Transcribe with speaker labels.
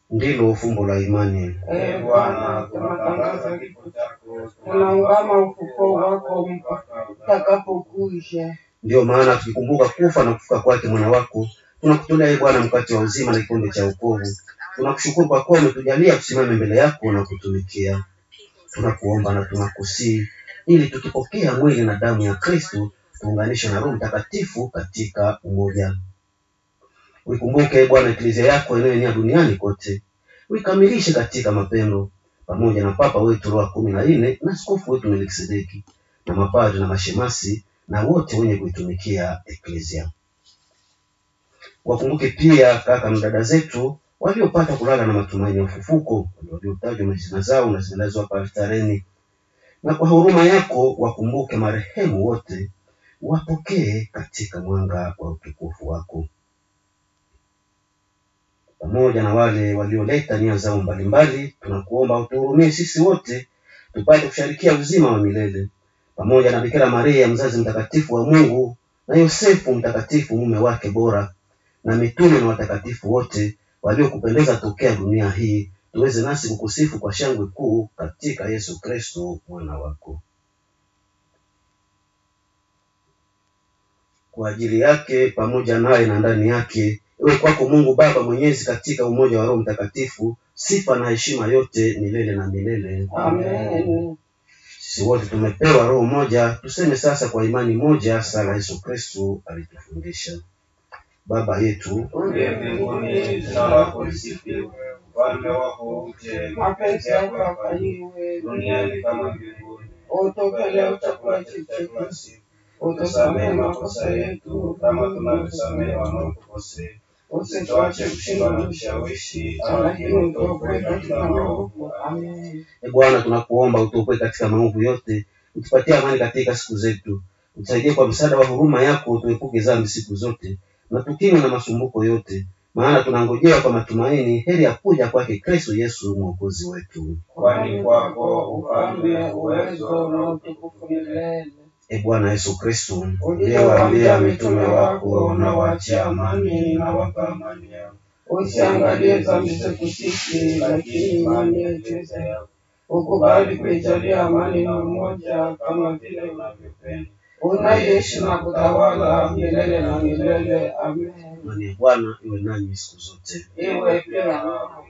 Speaker 1: ndilo fumbo la imani.
Speaker 2: Ee Bwana, tunatangaza kifo chako, tunaungama ufufuo wako utakapokuja.
Speaker 1: Ndiyo maana tukikumbuka kufa na kufuka kwake mwana wako, tunakutolea ee Bwana mkate wa uzima na kikombe cha wokovu. Tunakushukuru kwa kuwa umetujalia tusimame mbele yako na kutumikia. Tunakuomba na tunakusii ili tukipokea mwili na damu ya Kristo tuunganishwe na Roho Mtakatifu katika umoja. Uikumbuke Bwana eklezia yako inayoenea duniani kote, uikamilishe katika mapendo, pamoja na Papa wetu Leo wa kumi na nne na askofu wetu Melkisedeki na mapadri na mashemasi na wote wenye kuitumikia eklezia. Wakumbuke pia kaka na dada zetu waliopata kulala na matumaini ya ufufuko, waliotajwa majina zao na zimelazwa hapa altareni, na kwa huruma yako wakumbuke marehemu wote, wapokee katika mwanga wa utukufu wako pamoja na wale walioleta nia zao mbalimbali, tunakuomba utuhurumie sisi wote tupate kusharikia uzima wa milele pamoja na Bikira Maria mzazi mtakatifu wa Mungu na Yosefu mtakatifu mume wake bora na mitume na watakatifu wote waliokupendeza tokea dunia hii, tuweze nasi kukusifu kwa shangwe kuu katika Yesu Kristo mwana wako. Kwa ajili yake pamoja naye na ndani yake iwe kwako Mungu Baba Mwenyezi, katika umoja wa Roho Mtakatifu, sifa na heshima yote milele na milele.
Speaker 2: Amen.
Speaker 1: Sisi wote tumepewa roho moja, tuseme sasa kwa imani moja sala Yesu Kristo alitufundisha. Baba yetu
Speaker 2: Uliye mbinguni, jina lako lisifiwe, ufalme wako uje, mapenzi yako yafanyiwe duniani kama mbinguni. Utupe leo chakula chetu cha kila siku, utusamehe makosa yetu kama tunavyosamehe wanaotukosea, usituache kushindwa na vishawishi, lakini utuokoe katika maovu. Amen.
Speaker 1: E Bwana, tunakuomba utuokoe katika maovu yote, utupatie amani katika siku zetu, utusaidie kwa msaada wa huruma yako, tuepuke dhambi siku zote na tukingwe na masumbuko yote, maana tunangojea kwa matumaini heri ya kuja kwake Kristo Yesu mwokozi wetu.
Speaker 2: Kwani kwako ufalme, uwezo na utukufu milele.
Speaker 1: E Bwana Yesu Kristo,
Speaker 2: Uliyewaambia mitume wako, na waachie amani, na wapa amani yao. Usiangalie dhambi zetu sisi, lakini imani ya eklezia yako. Ukubali kuijalia amani na umoja, kama vile unavyopenda. Unaishi na kutawala milele na milele. Amen.
Speaker 1: Amani ya Bwana iwe nanyi siku zote.
Speaker 2: Iwe pia nawe.